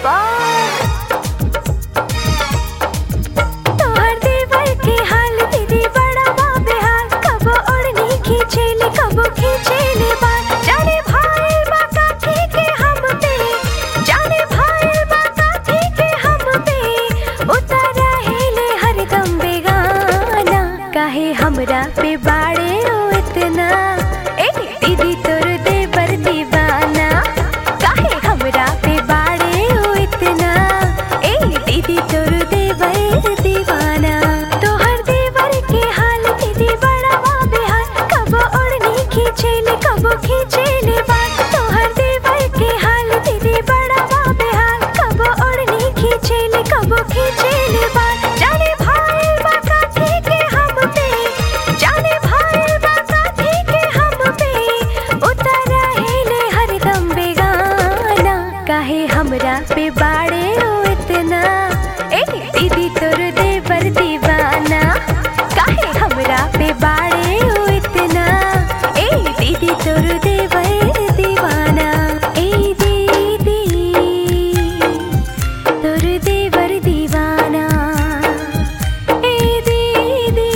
पार तोहर देवर के हाल दीदी बड़ा बाबे हाल कबो ओढ़नी खींचेले कबो खींचेले बाल जाने भाई बाका के हम पे जाने भाई बाका के हम पे उतारा हेले हरदम बेगाना काहे हमरा पे बाड़े ओ इतना ए दीदी तोर देवर दीवाना काहे हमरा पे बाड़े ओ इतना ए दीदी तोर देवर दीवाना तोहर देवर के हाल दीदी बड़ा बेहाल कबो ओढ़नी खींचेले कबो खींचेले बाल तोहर देवर के हाल दीदी बड़ा बेहाल कबो ओढ़नी खींचेले कबो खींचेले बाल जाने भाई बाका के हम पे जाने भाई बाका के हम पे उतारा हेले हरदम बेगाना काहे हमरा पे बाड़े ओ इतना ए दीदी तोर देवर दीवाना काहे हमरा पे बाड़े ओ इतना ए दीदी तोर देवर दीवाना ए दीदी तोर देवर दीवाना ए दीदी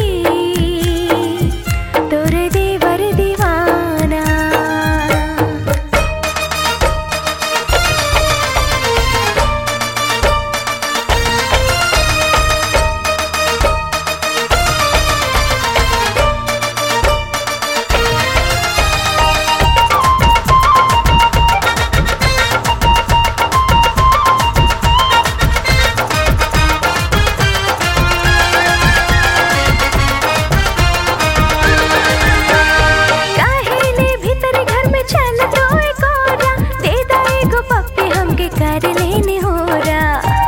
तोर देवर दीवाना काहेले भीतर घर में चल तो एक औरा दे दा एगो पप्पी हमके कर लेने होरा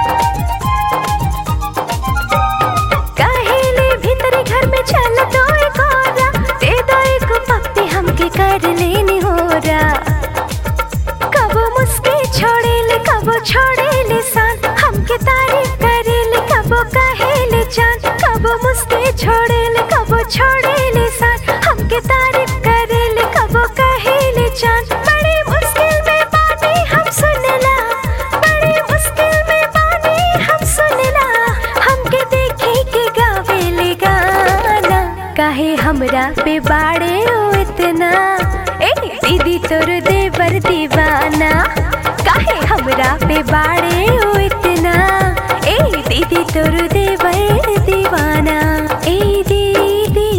काहेले भीतर घर में चल तो एक औरा दे दा एगो पप्पी हमके कर लेने होरा कबो मुस्के छोड़ेले कबो छोड़ेले सान हमके तारीफ करेले कबो कहेले जान कबो मुस्के छोड़ेले कबो छोड़ेले सान हमके तारीफ करेले कबो कहेले जान बड़ी मुश्किल में बानी हम सुनला बड़ी मुश्किल में बानी हम सुनला हमके देखे के गावेले गाना काहे हमरा पे बाड़े ओ इतना ए दीदी तोर देवर दीवाना काहे हमरा पे बाड़े ओ इतना ए दीदी तोर देवर दीवाना ए दीदी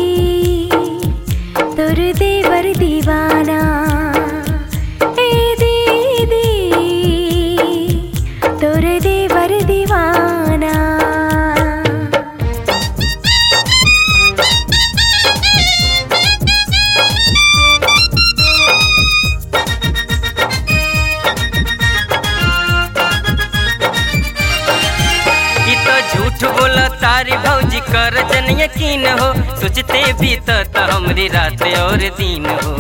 तोर देवर दीवाना ए दीदी तोर देवर दीवाना ई तो झूठ बोला तारी भौजी कर जन यकीन हो सोचते भी तो त हमरी रात और दिन हो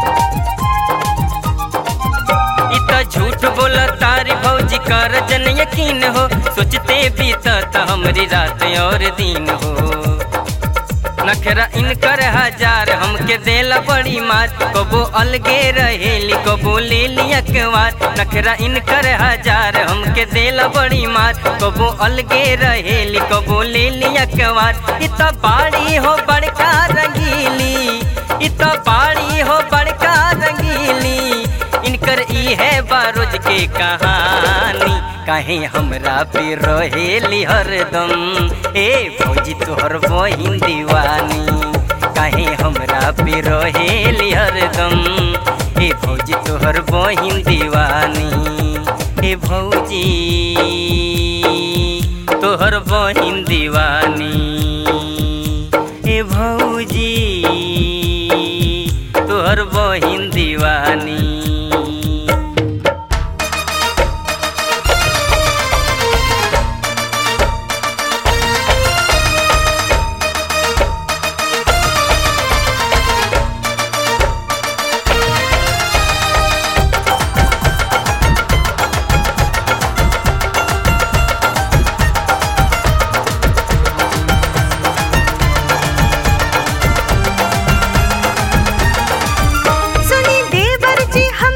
ई तो झूठ बोला तारी भौजी कर जन यकीन हो सोचते भी तो त हमरी रात और दिन हो नखरा इनकर हजार हमके देला बड़ी मार कबो अलगे रहेली कबो ले लिया कवार नखरा इनकर हजार हमके देला बड़ी मार कबो अलगे रहेली कबो ले लिया कवार इत बाड़ी हो बड़का रंगीली इत बाड़ी हो बड़का रंगीली इनकर ई है बारोज के कहानी काहे हमरा पे रहेली हरदम ए फौजी तोहर बहिन दीवानी काहे हमरा पे रहेली हरदम ए फौजी तोहर बहिन दीवानी ए भौजी तोहर बहिन दीवानी ए भौजी तोहर बहिन दीवानी सुनी देवर जी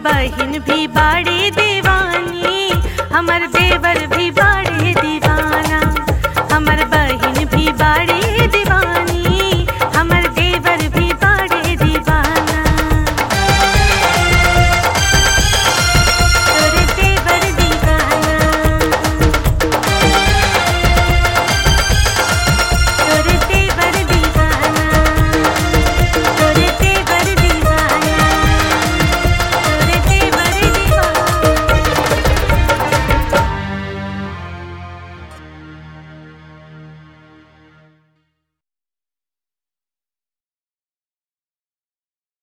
बहिन भी बाड़े दीवानी हमर देवर भी बाड़े दीवाना हमर बहिन भी बाड़े दीवानी